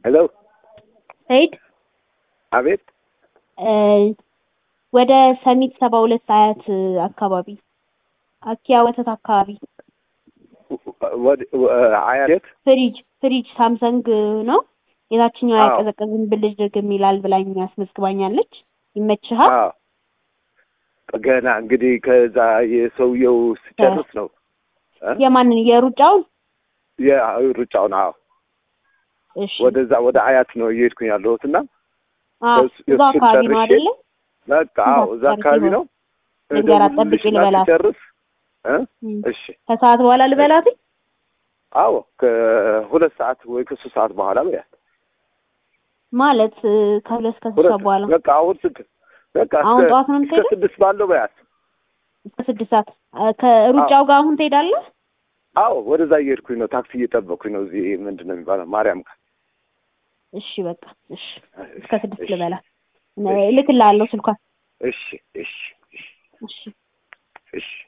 ሄሎ ሰይድ አቤት እ ወደ ሰሚት ሰባ ሁለት አያት አካባቢ አኪያ ወተት አካባቢ ወደ አያት ፍሪጅ ፍሪጅ ሳምሰንግ ነው የታችኛው አዎ። አያቀዘቅዝም ብልጭ ድርግም ይላል ብላኝ አስመዝግባኛለች። ይመችሃል? አዎ ገና እንግዲህ ከዛ የሰውየው ስጨርስ ነው እ? የማንን የሩጫውን? የሩጫውን አዎ እሺ ወደዛ ወደ አያት ነው እየሄድኩኝ ያለሁት እና አዎ እሱ- እዛ እሱን አካባቢ ነው ጨርሼ አይደለ? በቃ አዎ እዛ ጨርሼ አካባቢ ነው። ነው ልንገራት ጠብቂ እደውልልሽና ልበላት። ስጨርስ እ? እም። እሺ ከሰዓት በኋላ ልበላት? አዎ ከሁለት ሰዓት ወይ ከሶስት ሰዓት በኋላ በያት ማለት እ፣ ከሁለት እስከ ሶስት ሁለት ሰዓት በኋላ በቃ አሁን ስድ በቃ አሁን እስከ- ጠዋት ነው እስከ የምትሄደው? ስድስት ባለው በያት እስከ ስድስት ሰዓት እ፣ ከሩጫው ጋር አሁን ትሄዳለህ? አዎ ወደዛ እየሄድኩኝ ነው ታክሲ እየጠበቅኩኝ ነው እዚህ ምንድን ነው የሚባለው ማርያም ጋር እሺ በቃ እሺ እስከ ስድስት እሺ፣ ልበላት። እሺ። እልክልሃለሁ ስልኳን። እሺ እሺ እሺ እሺ እሺ